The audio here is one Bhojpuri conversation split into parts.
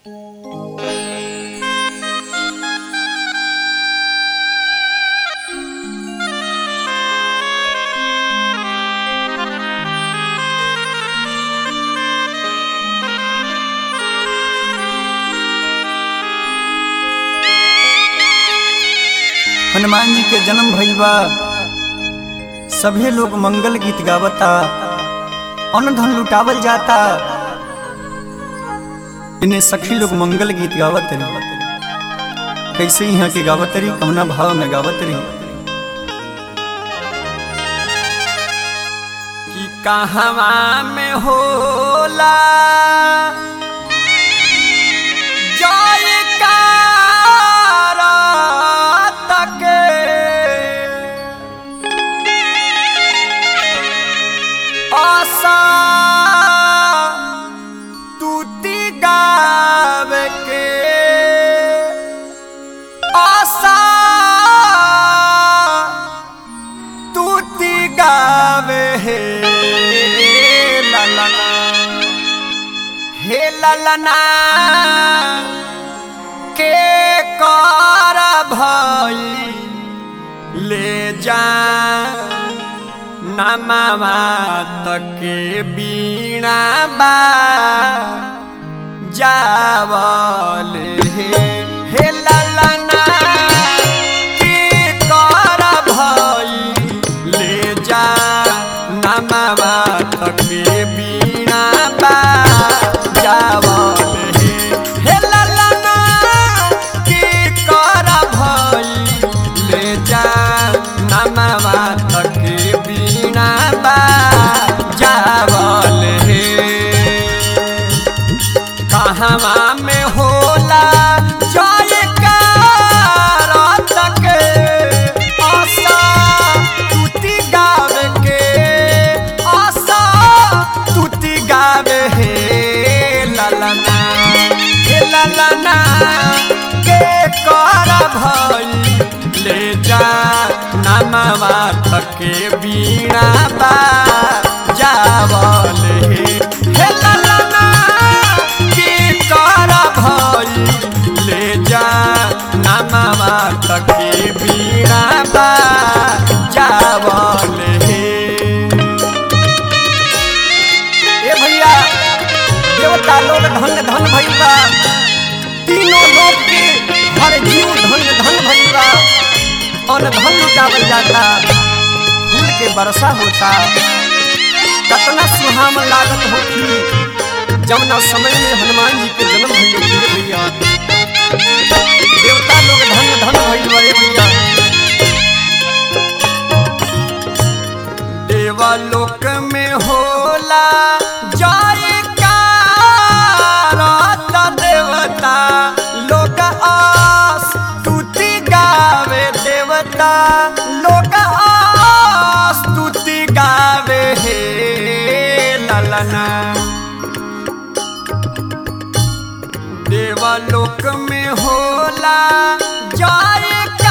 हनुमान जी के जन्म भइल बा सभे लोग मंगल गीत गावता अन्न धन लुटावल जाता इन्हें सखी लोग मंगल गीत गावत रही कैसे यहाँ के गावत रही कमना भाव में गावत रही कि कहवा में होला जयकारा तके आशा तूती गावे के आशा तूती गावे हे ललना हे ललना के कर भई ले जा नमावा तके बीणा बा जावल हे हे ललना के कर भई ले जा नमावा तके बीणा बा जावल हे हे ललना के कर भई ले जा नमावा तके बीणा बा जावल हे कहवा में होला जयकार तके आशा तुति गावे के आशा तुति गावे हे ललना हे ललना के कर भई ले जा नमवा तके बीणा बा जावल हे हे ललना के कर भई ले जा नमवा तके बीणा बा जावल हे ए भैया देवता लोग धन धन भइल बा तीनों लोग के हर जीव धन धन भइल बा अन धन लुटावल जाता फूल के वर्षा होता कतना सुहावन लागत होखी जमुना समय में हनुमान जी के जन्म भइल होखी भैया देवता लोग धन धन भइल बा ए भैया देवलोक में होला जयकार त देवता लोक आस स्तुति गावे देवता लोक आस स्तुति गावे हे ललना देवलोक में होला जयकार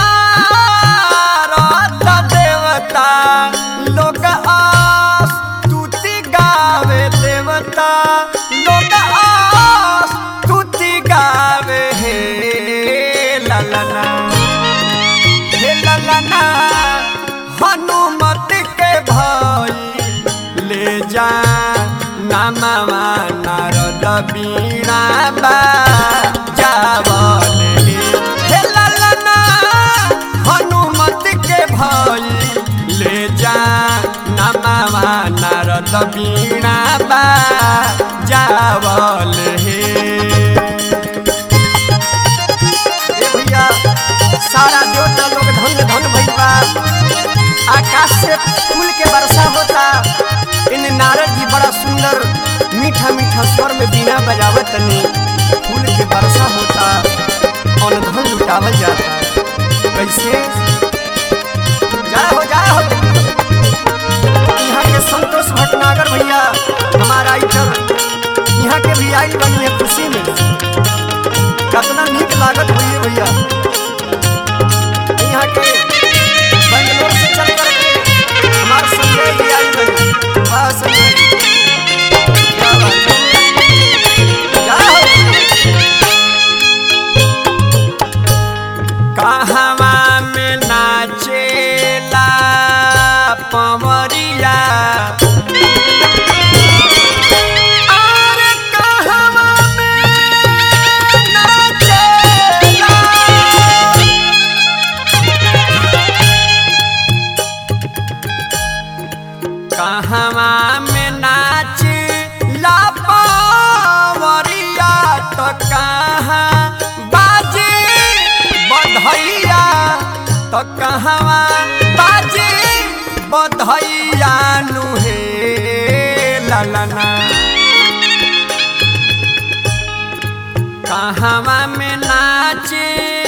त देवता लोक आस स्तुति गावे देवता लोक आस स्तुति गावे हे ललना हे ललना हनुमत के भाई ले जा नमवा नारद बीणा बा जावल हे हे ललना हनुमत के भाई ले जा नमवा नारद बीणा बा जावल हे ए भैया सारा देवता लोग धन धन भइल बा आकाश से फूल के वर्षा होता इन नारद जी बड़ा सुंदर मीठा मीठा स्वर में बीना बजावत तनी फूल के वर्षा होता और धन लुटावल जाता कैसे जा हो जा हो यहाँ के संतोष भटनागर भैया हमारा इधर यहाँ के भी आई बनी है खुशी में कितना नीक लागत भैया भैया यहाँ के बेंगलोर से चल करके हमारे संजय जी आई बनी वाह संजय जी क्या बात है। क्या हो? कहाँ बाजे बधैया तो कहवा बाजे बधैया नुहे ललना कहवा में नाचे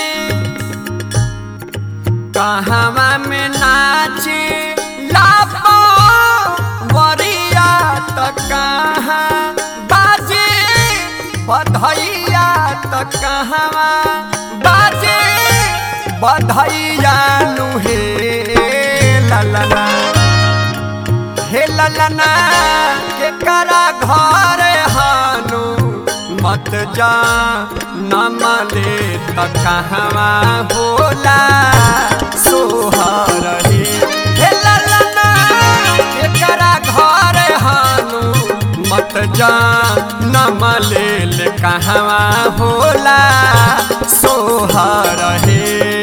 कहवा में नाचे लापो वरिया तो कहाँ बाजे बधैया तो कहवा बाजे बधैया नुहे ललना हे ललना के करा घर हानु मत जा नमले त कहवा होला सोहर हे हे ललना के करा घर हानु मत जा नमले ले कहवा होला सोहर हे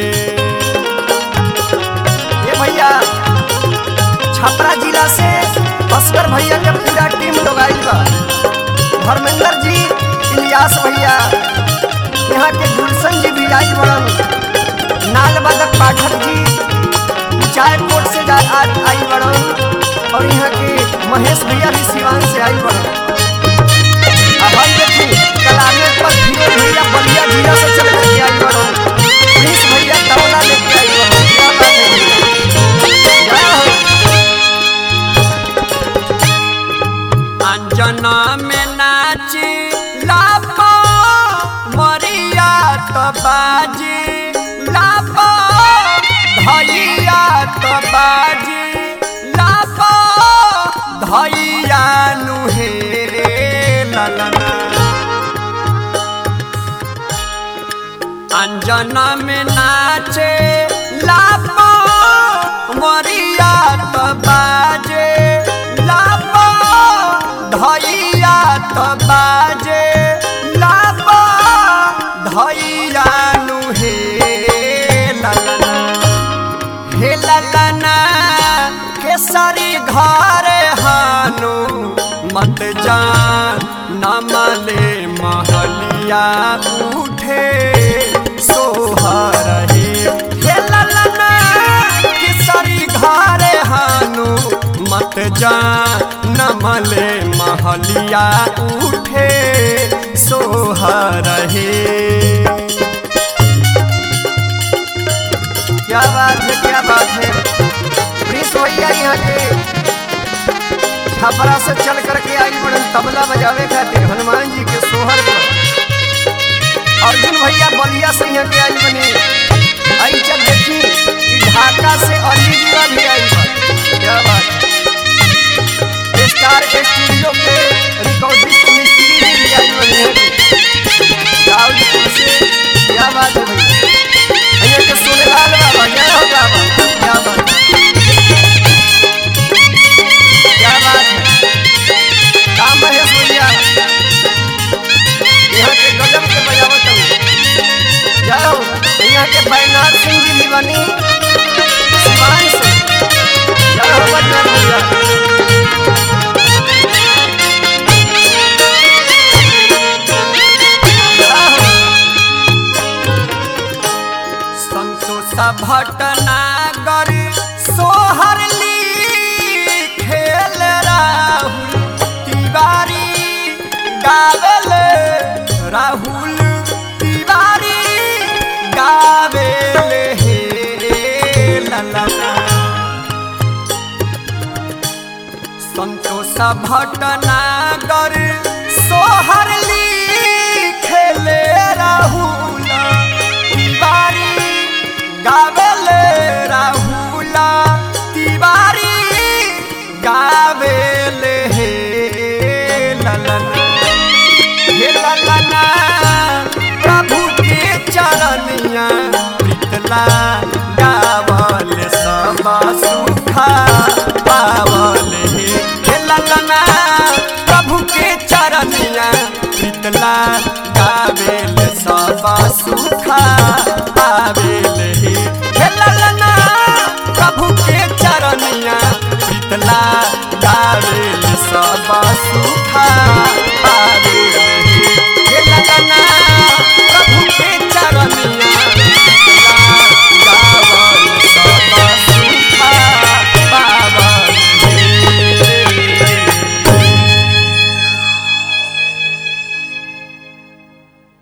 ये भैया छपरा जिला से अस्कर भैया के पूरा टीम लोग आइल बा धर्मेंद्र जी इलियास भैया यहाँ के गुलशन जी भी आई बड़न नाल बदक पाठक जी चायकोट से जा आज आई बड़न और यहाँ के महेश भैया भी सिवान से आई बड़न अब हम देखी कलामे पर फिरोज भैया बलिया जिला से चल के आई बड़न प्रिंस भैया तबला लेके आई बड़न क्या बात है भैया जय हो अंजना में नाची लापो मरिया तो बाजी लापो धैया तो बाजी लापो धैया नुहे ललना अंजना में नाचे लापो मरिया तो बाजे लापो धैया तो बाजे लापो धैया नुहे ललना हे ललना केसरी घर हानु मत जान नमले महलिया उठे सोहर हे हे ललना केसरी घर हानु मत जान नमले महलिया उठे सोहर हे क्या बात है क्या बात है प्रिंस भैया यहाँ के छपरा से चल करके आई बड़न तबला बजावे खातिर हनुमान जी के सोहर पर अर्जुन भैया बलिया से यहाँ के आई बने आई चल देखी कि ढाका से अली जीवा भी आई बा क्या बात है स्टार स्टूडियो के रिकॉर्डिस्ट मिस्त्री जी भी आई बने गाँव से क्या बात है भैया भैया के सुनेलाल बाबा जय हो बाबा क्या बात क्या बात है काम महेश भैया यहाँ के गजब के बजावत हूँ जय हो यहाँ के बैनाथ सिंह जी भी बनी सिवान से जय हो बैनाथ भैया जय हो संतोष भटनागर सोहर खेल राहुल तिवारी गावेल राहुल तिवारी गावेल हे ललना संतोष भटनागर सोहर खेले राहुल तिवारी गावेले राहुल तिवारी गावेले हे ललना हे ललना प्रभु के चरनिया प्रीतला गावल सब सुखा पावल हे हे ललना प्रभु के चरनिया प्रीतला गावेल सब सुखा पावेल हे हे ललना प्रभु के चरनिया प्रीतला गावेल सब सुखा पावेल हे हे ललना तना